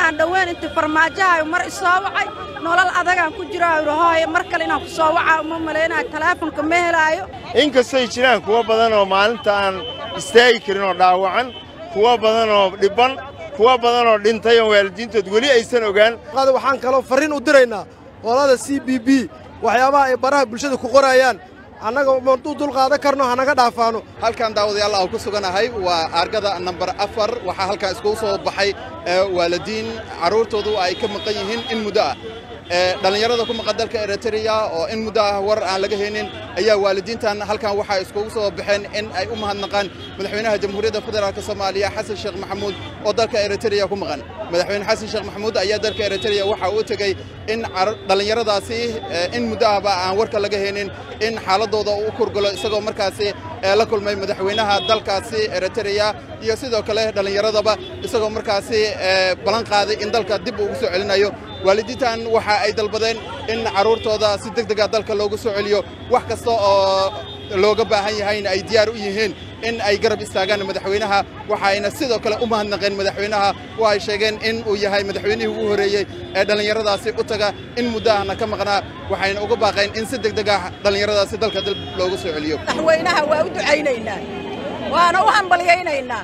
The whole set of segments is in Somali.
aan dhoweyn inti farmaajahayo mar isoo wacay nolol adagaan ku jiraa yidhi hooye mar kale inaan ku soo wacaa uma malaynayo taleefonka ma helaayo inkastay jiraan kuwo badan oo maalinta aan istaagi karin oo dhaawacan kuwo badan oo dhibban kuwo badan oo dhintay oo waalidiintood weli aysan ogaan waxaan kaloo farriin u diraynaa olada c b b waxyaabaha ay baraha bulshada ku qorayaan annaga madu dulqaadan karno hanaga dhaafaano halkan daawadayaal aan ku suganahay waa aargada nambar afar waxaa halkan iskugu soo baxay waalidiin carruurtoodu ay ka maqan yihiin in muddo ah dhallinyarada ku maqan dalka eritreya oo in muddo ah war aan laga haynin ayaa waalidiintan halkan waxaa iskugu soo baxeen in ay u mahadnaqaan madaxweynaha jamhuuriyadda federaalk soomaaliya xasan sheekh maxamuud oo dalka eritreya ku maqan madaxweyne xasan sheekh maxamuud ayaa dalka eritreya waxa uu tegey in dhallinyaradaasi in muddo ahba aan warka laga haynin in xaaladooda uu kurgalo isagoo markaasi la kulmay madaxweynaha dalkaasi eritreya iyo sidoo kale dhallinyaradaba isagoo markaasi ballan qaaday in dalka dib ugu soo celinayo waalidiintan waxa ay dalbadeen in carruurtooda si deg dega dalka loogu soo celiyo wax kasta oo looga baahan yahayna ay diyaar u yihiin in ay garab istaagaan madaxweynaha waxayna sidoo kale u mahadnaqeen madaxweynaha oo ay sheegeen in uu yahay madaxweynihii ugu horreeyey ee dhallinyaradaasi u taga in muddo ahna ka maqnaa waxayna uga baaqeen in si deg deg ah dhallinyaradaasi dalka dib loogu soo celiyo madaxweynaha waa u ducaynaynaa waana u hambalyaynaynaa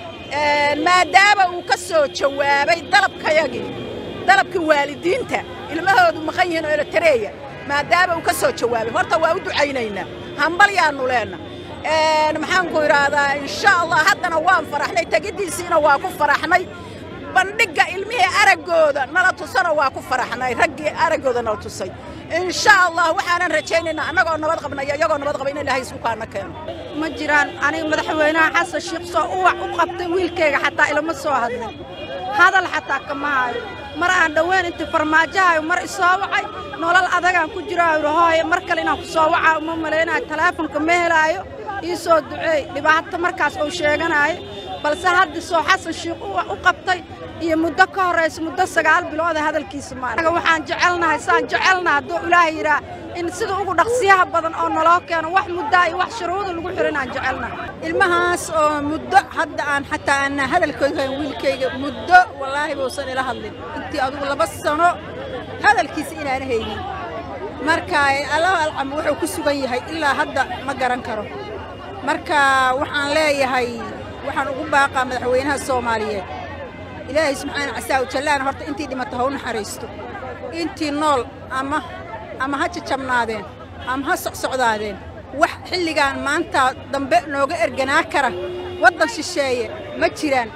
maadaama uu ka soo jawaabay dalabkayagii dalabkii waalidiinta ilmahoodu maqan yihiin oo elitareeya maadaama uu ka soo jawaabay horta waa u ducaynaynaa hambalyaannu leenna maxaanku idhaahdaa insha allah haddana waan faraxnay tegiddiisiina waa ku faraxnay bandhigga ilmihii araggooda nala tusana waa ku faraxnay raggii araggooda nala tusay insha allah waxaanan rajaynaynaa annagoo nabad qabnaya iyagoo nabad qaba in ilaahay isukaana keeno ma jiraan aniga madaxweynaha xasan sheekh soo uwac u qabtay wiilkayga xataa ilama soo hadlin hadal xataa kama hayo mar aan dhoweyn inti farmaajahayo mar isoo wacay nolol adagaan ku jiraa yidhi hooye mar kale inaan ku soo wacaa uma malaynayo taleefonka ma helaayo ii soo duceey dhibaato markaas uu sheeganaayo balse hadda soo xasan sheekh u qabtay iyo muddo ka horraysa muddo sagaal bilooda hadalkiisa maarag waxaan jecelnahay saan jecelnaha hadduu ilaahay yidhaah in sida ugu dhaqsiyaha badan oo naloo keeno wax muddaa iyo wax shuruuda lagu xirin aan jecelnahay ilmahaas oo muddo hadda aan xataa aan hadalkooda wiilkayga muddo wallaahi buusan ila hadlin intii adugu laba sano hadalkiisa inaana haynin marka allahu alcam wuxuu ku sugan yahay ilaa hadda ma garan karo marka waxaan leeyahay waxaan ugu baaqaa madaxweynaha soomaaliyeed ilaahay subxaana casaa ujallaan horta intii dhimata ha u naxariisto intii nool ama ama ha jajabnaadeen ama ha socsocdaadeen wax xilligaan maanta dambe nooga erganaa kara waddan shisheeye ma jiraan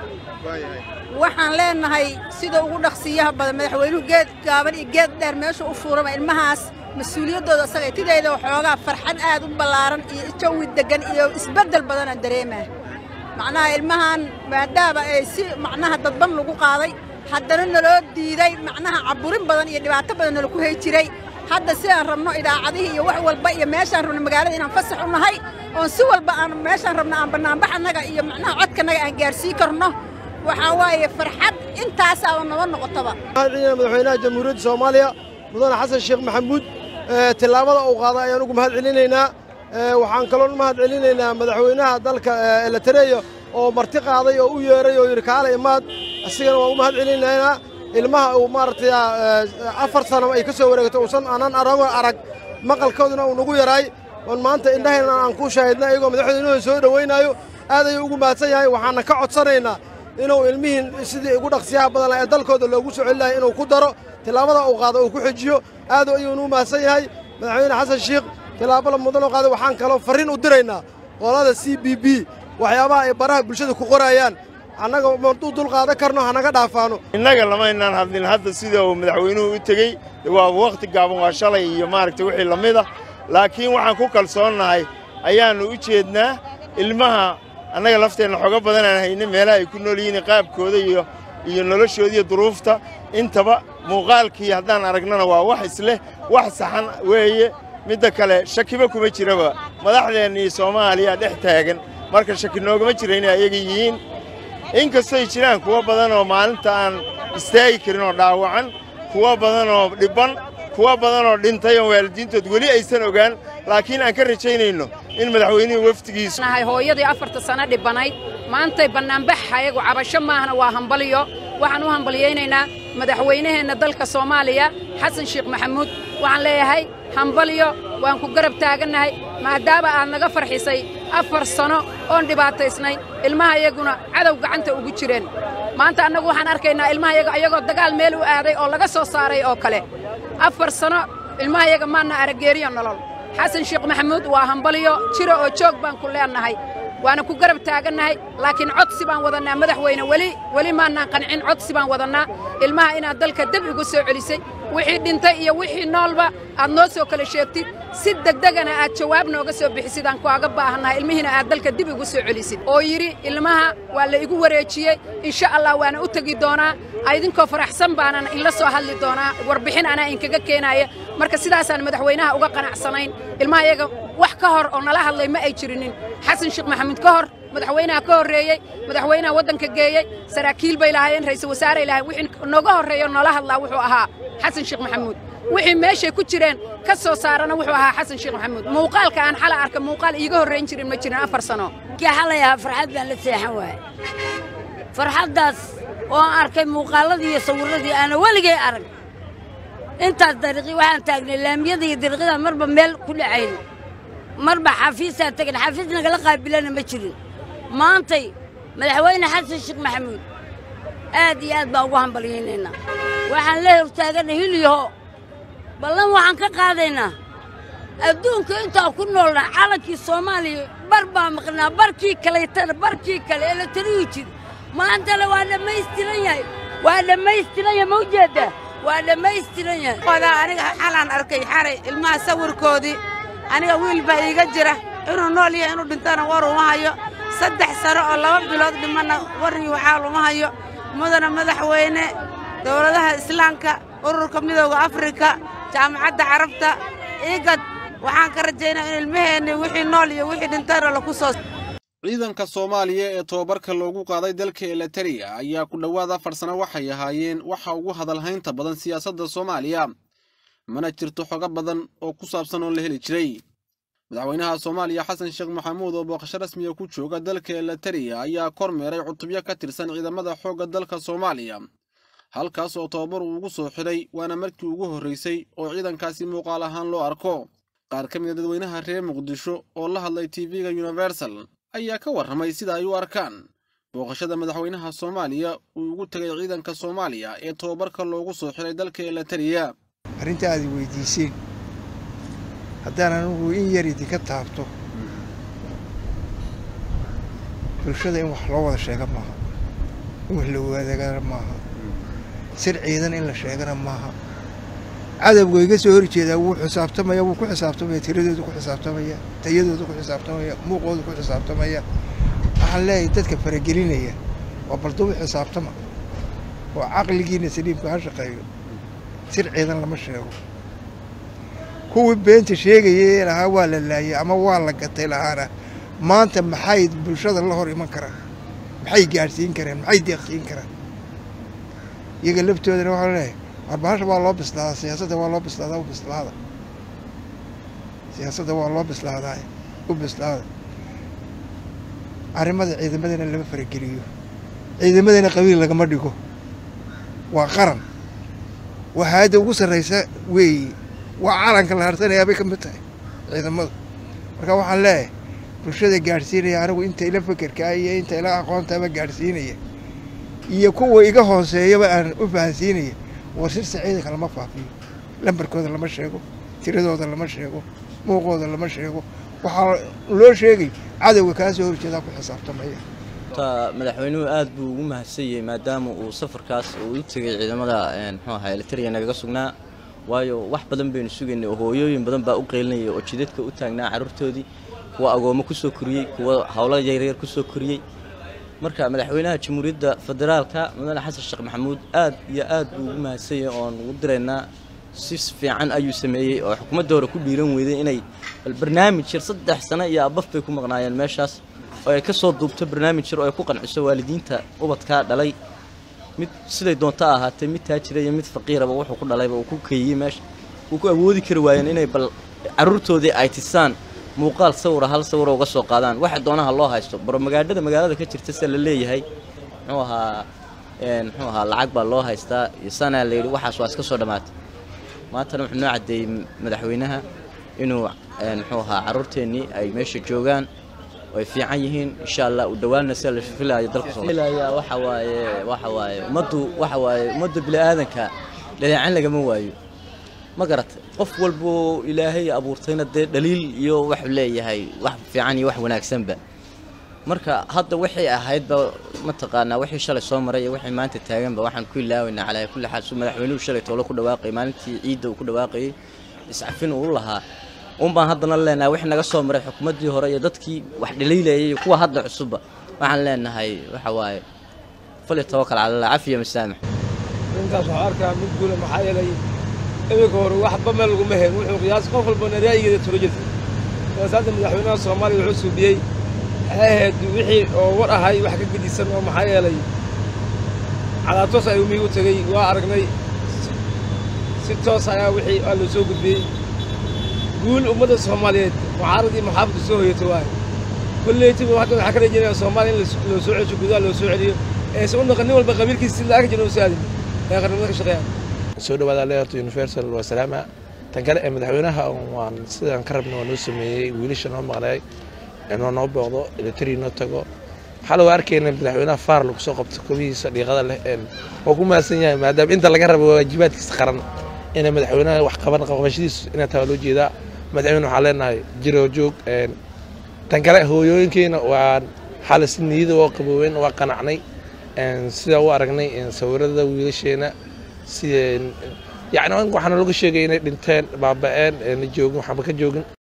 waxaan leenahay sida ugu dhaqsiyaha badan madaxweynuhu geed gaaban iyo geed dheer meesha u fuurama ilmahaas mas-uuliyaddooda asaga tidayda waxoogaa farxad aad u ballaaran iyo jawi deggan iyo isbeddel badanaan dareemaa macnaha ilmahan maadaama ay si macnaha dadban lagu qaaday haddana naloo diiday macnaha caburin badan iyo dhibaato badan nalaku hay jiray hadda sidaan rabno idaacadihii iyo wax walba iyo meeshaan rabno magaalada inaan fasax u nahay oon si walba aan meeshaan rabno aan bannaanbax annaga iyo macnaha codkanaga aan gaarsiin karno waxaa waaye farxad intaasaaba naba noqotaba madaxweynaha jamhuuriyadda soomaaliya mudane xasan sheekh maxamuud tillaabada uu qaaday ayaan ugu mahad celinaynaa waxaan kaloo mahad celinaynaa madaxweynaha dalka elitareya oo marti qaaday oo u yeeray oo yidhi kaale imaad asigana waan u mahad celinaynaa ilmaha uu maaragtay afar sano ay ka soo wareegto uusan aanan arago arag maqalkooduna uu nagu yaraay oon maanta indhahayna aan ku shaahidna iyagoo madaxweynahooda soo dhowaynaayo aad ayuu ugu mahadsan yahay waxaana ka codsanaynaa inuu ilmihiin sidii ugu dhaqsiyaha badan ee dalkooda loogu soo celinayo inuu ku daro tillaabada uu qaado uu ku xijiyo aad ayuunu u mahadsan yahay madaxweyne xasan sheekh tillaabada mudan oo qaaday waxaan kaloo farriin u diraynaa olada c b b waxyaabaha ay baraha bulshada ku qorayaan annaga madu dulqaadan karno hanaga dhaafaano innaga lamaynaan hadlin hadda sida uu madaxweynuhu u tegey waa wakhti gaaban waa shalay iyo maaragtay wixii la mid ah laakiin waxaan ku kalsoonnahay ayaannu u jeednaa ilmaha annaga lafteenna xogo badan aan haynin meelaha ay ku nool yihiin qaabkooda iyo iyo noloshooda iyo duruufta intaba muuqaalkii haddaan aragnana waa wax isleh wax saxan weeye midda kale shakiba kuma jiraba madaxdeennii soomaaliya dhex taagan marka shaki noogama jira inay ayaga yihiin inkastay jiraan kuwo badan oo maalinta aan istaagi karin oo dhaawacan kuwo badan oo dhibban kuwo badan oo dhintay oo waalidiintood weli aysan ogaan laakiin aan ka rajaynayno in madaxweynihii wafdigiisu nahay hooyadii afarta sano dhibanayd maantay bannaanbax ayagu cabasho maahna waa hambaliyo waxaan u hambalyaynaynaa madaxweynaheenna dalka soomaaliya xasan sheekh maxamuud waxaan leeyahay hambalyo waan ku garab taagannahay maadaama aad naga farxisay afar sano oon dhibaataysnay ilmaha iyaguna cadow gacanta ugu jireen maanta annagu waxaan arkaynaa ilmaha yaga ayagoo dagaal meel u aaday oo laga soo saaray oo kale afar sano ilmaha yaga maanna arageeriyo nolol xasan sheekh maxamuud waa hambalyo jiro oo joog baan ku leennahay waana ku garab taagannahay laakiin codsi baan wadannaa madaxweyne weli weli maannaan qancin codsi baan wadannaa ilmaha inaad dalka deb igu soo celisay wixii dhintay iyo wixii noolba aad noo soo kala sheegtid si degdegana aad jawaab nooga soo bixisid aan kuaga baahannahay ilmihiina aad dalka dib igu soo celisid oo yidhi ilmaha waa la igu wareejiyey insha allah waana u tegi doonaa idinkoo faraxsan baanan inla soo hadli doonaa warbixin anaa inkaga keenaaya marka sidaasaan madaxweynaha uga qanacsanayn ilmaha iyaga wax ka hor oo nala hadlay ma ay jirinin xasan sheekh maxamuud ka hor madaxweynaha ka horreeyey madaxweynaha waddanka geeyey saraakiil bay lahaayeen ra'iisul wasaaray lahayen wixii nooga horreeyo noola hadlaa wuxuu ahaa xasan sheekh maxamuud wixii meeshay ku jireen ka soo saarana wuxuu ahaa xasan sheekh maxamuud muuqaalka aan xala arka muuqaal iiga horrayn jirin ma jirin afar sano kii xalay ahaa farxad baan la seexan waaye farxaddaas oo aan arkay muuqaalladii iyo sawirradii aana weligay arag intaas dariiqii waxaan taagnay laamiyada iyo dariiqyada marba meel ku dhacayno marba xafiisaa tegan xafiis nagala qaabilana ma jirin maantay madaxweyne xasan sheekh maxamuud aad iyo aad baan ugu hambalyaynaynaa waxaan la hortaaganay hilyaho ballan waxaan ka qaadaynaa adduunka intaan ku noolnaa calankii soomaaliya bar baa maqnaa barkii kalaytana barkii kale ee la taliyi jiri maantana waa dhammaystiran yahay waa dhammaystiran yahay ma ujeeddaa waa dhammaystiran yahay odaa aniga xalaan arkay xalay ilmaha sawirkoodii aniga wiil baa iiga jira inuu nool yahay inuu dhintana war uma hayo saddex sano oo laba bilood dhimanna warrii waxaal uma hayo mudana madaxweyne dowladaha islaamka ururka midooda afrika jaamacadda carabta igad waxaan ka rajaynaa in ilmaheenni wixii nool iyo wixii dhintana laku soo ciidanka soomaaliya ee tobabarka loogu qaaday dalka elatariya ayaa ku dhowaad afar sano waxay ahaayeen waxa ugu hadalhaynta badan siyaasadda soomaaliya mana jirto xogo badan oo ku saabsan oo la heli jiray madaxweynaha soomaaliya xasan sheekh maxamuud oo booqasho rasmiga ku jooga dalka elatariya ayaa kormeeray cutubyo ka tirsan ciidamada xoogga dalka soomaaliya halkaas oo tobabar uu ugu soo xidhay waana markii ugu horraysay oo ciidankaasi muuqaal ahaan loo arko qaar ka mida dadweynaha reer muqdisho oo la hadlay tv-ga universal ayaa ka warramay sida ay u arkaan booqashada madaxweynaha soomaaliya uu ugu tegay ciidanka soomaaliya ee tobabarka loogu soo xiray dalka elatariya arrinta aad i weydiiseen haddaan anugu in yar idinka taabto bulshada in wax loo wada sheega maaha in wax la wadaagana maaha sir ciidan in la sheegana maaha cadawga iga soo hor jeedaa wuu xisaabtamaya wuu ku xisaabtamaya tiradooda ku xisaabtamaya tayadooda ku xisaabtamaya muuqooda ku xisaabtamaya waxaan leeyahay dadka faragelinaya waa baldubu xisaabtama oo caqligiina saliimka ha shaqeeyo sir ciidan lama sheego kuwii beenta sheegayay lahaa waa la laayay ama waa la gatay lahaana maanta maxay bulshada la hor iman karaan maxay gaadhsiin karaan maxay deeqsiin karaan iyaga laftoodana waxaa leeyahay warbahasha waa loo bislaadaa siyaasadda waa loo bislaadaa u bislaada siyaasadda waa loo bislaadaa u bislaada arrimada ciidamadana lama farageliyo ciidamadana qabiil lagama dhigo waa qaran waa hay-adda ugu sarraysa weeye waa calanka la harsanayaa bay ka mid tahay ciidamadu marka waxaan leeyahay bulshada gaadhsiinaya anigu inta ila fekerkaa iyo inta ila aqoontaaba gaadhsiinaya iyo kuwa iga hooseeyaba aan u fahansiinaya warsirta ciidanka lama faafiyo lambarkooda lama sheego tiradooda lama sheego muuqooda lama sheego waxaa loo sheegay cadowga kaa soo horjeedaa ku xisaabtamaya madaxweynuhu aad buu ugu mahadsanyay maadaama uu safarkaas uu u tegay ciidamada muxuu ahaa elitariya nagaga sugnaa waayo wax badan baynu sugaynay oo hooyooyin badan baa u qeylinayay oo jidadka u taagnaa carruurtoodii kuwa agoommo ku soo koriyey kuwa howlo yaryar ku soo koriyey marka madaxweynaha jamhuuriyadda federaalka mudane xasan sheekh maxamuud aad iyo aad buu ugu mahadsanyay oon ugu diraynaa si fiican ayuu sameeyey oo xukuumadda hore ku dhiiran weyday inay bal barnaamij yar saddex sano iyo abaf bay ku maqnaayeen meeshaas oo ay ka soo duubto barnaamij yar oo ay ku qanciso waalidiinta ubadkaa dhalay mid siday doonto ahaatee mid taajira iyo mid faqiiraba wuxuu ku dhalayba uu ku keeyey meesha uu ku awoodi kari waayeen inay bal carruurtoodii ay tisaan muuqaal sawira hal sawira uga soo qaadaan waxa doonaha loo haysto baromagaadhada magaalada ka jirta se la leeyahay muxuu ahaa muxuu ahaa lacag baa loo haystaa iyo sanaa la yidhi waxaas waa iska soo dhammaatay maantana wuxuu noo caddeeyey madaxweynaha inuu muxuu ahaa carruurteennii ay meesha joogaan oo ay fiican yihiin insha allah u dhowaanna sida la filayo dalka soomaaliya waxa waaye waxa waaye ummaddu waxa waaye ummadda bini'aadanka dhaleecan lagama waayo ma garatay qof walboo ilaahay abuurtayna dee dhaliil iyo waxu leeyahay wax fiican iyo wax wanaagsanba marka hadda waxay ahaydba mataqaanaa wixii shalay soo maray iyo wixii maanta taaganba waxaan ku ilaawaynaa calaa kulli xaal suu madaxweynuhu shalay toolo ku dhawaaqayay maalintii ciidda uu ku dhawaaqayay iscafin uu lahaa un baan haddana leenahay wixii naga soo maray xukuumaddii hore iyo dadkii wax dhaliilayay iyo kuwa hadda cusubba waxaan leenahay waxa waaye fali tawakal cala allah cafiya masaamax intaas waxaa arkaa mid guula maxaa yeelay iminka hore waxba meel laguma hayn wuxuu qiyaas qof walbana ra'yigeeda tula jirtay saas hadda madaxweynaha soomaaliya wuxuu suubiyey waxay ahayd wixii oo war ahay wax ka gedisan oo maxaa yeelay cadaatoos ayuu miigu tegey waa aragnay si toos ayaa wixii aa loo soo gudbiyey guul ummadda soomaaliyeed mucaarad iyo muxaafadku soo hoyatay waayo kolleytiba hadda waxaa ka rajeynaya soomaaliya in loo soo cesho gudaha loo soo celiyo eese u naqan nin walba qabiilkiisa si laaga jira usaadin ee qarnimada ka shaqeeya soo dhawaada leerto universal waa salaama tan kale ee madaxweynaha waan sidaan ka rabna waa noo sameeyey wiilasha noo maqnay inoo noo booqdo eletri noo tago waxaa lagu arkayna madaxweynaha faar lagu soo qabto kobihiisa dhiiqada leh waa ku mahadsan yahay maadaama inta laga rabo waajibaadkiisa qaran ina madaxweynaha wax qaban qabashadiisu inaa taa loo jeedaa madaxweyne waxaan leenahay jiro joog tan kale hooyooyinkeena waa xaala si niyada oo qabooweyn waa qanacnay sidaa u aragnay sawirada wiilasheena sida yacni waxaana laga sheegay inay dhinteen baaba'een la joogin waxba ka joogin